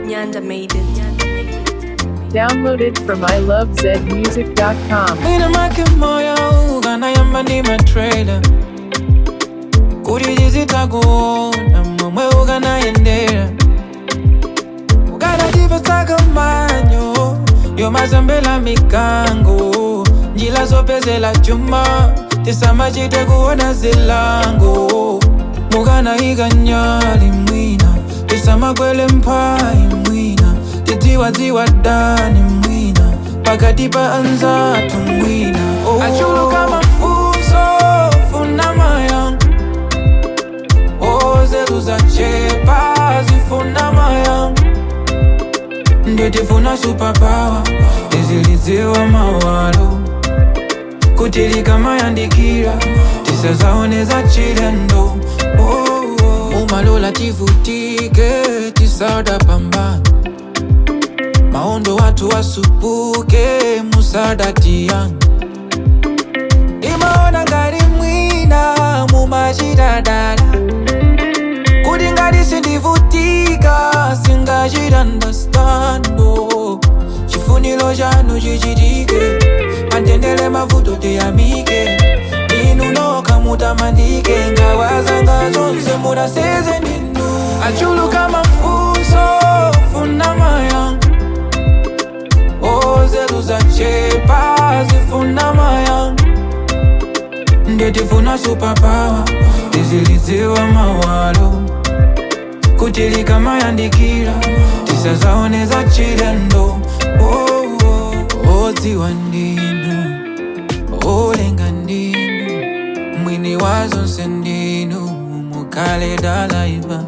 Nyanda made it. Downloaded from ilovezmusic.com. Mwina make moyo ukanayamba ndi matrailer kuti tizitakuona momwe ukanayendera ukanatipesaka manyo yomazambela mikango njila zopezela chuma tisamachite kuona zilango mukanayika nyali mwina tisamakwele mphayi mwina tidziwadziwa dani mwina pakati pa anzatu mwina oh. achuluka mafunso funa mayanga ozetu zachepa zifuna mayanga nditifuna superpower tizilidziwa mawalo kuti likamayandikira tisazaoneza chilendo oh, oh. umalola tivutike tisada pambana maondo watu wasupuke musadatiyan imaona ngati mwina mumachitadala kuti ngati sindivutika singachitandastando chifuniro chanu chichitike pantendele mavuto tiyamike inu nokha mutamandike ngawazanga zonse mudaseze ndinu achuluka mafunso funa mayanga ozetu zachepa zifuna mayanga nditifuna superpower tizilidziwa mawalo kuti likamayandikira tisazaoneza chilendo oh, oh. odziwa ndinu olenga ndinu mwini wa zonse ndinu mukale dalaiva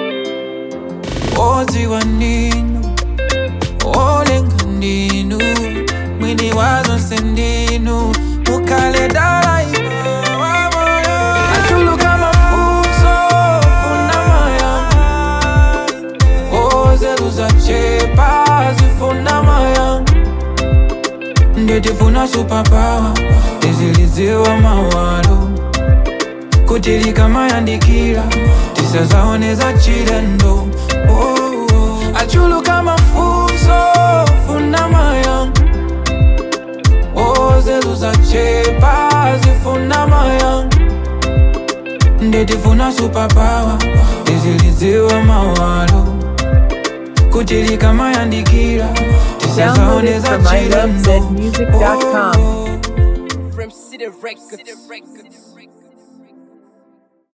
odziwa ndinu olenga ndinu mwini wa zonse ndinu mukale dalaiva achuluka mafunso funa mayanga ozetu zachepa zifuna mayanga nditifuna superpower tizilidziwa mawalo kuti likamayandikira tisazaoneza chilendo oh, oh. achuluka mafunso funa mayanga ozetu zachepa zifuna mayanga nditifuna superpower tizilidziwa mawalo kuti likamayandikira Downloaded tisazaoneza from chilendo ilovezmusic.com. oh, oh. From City Records.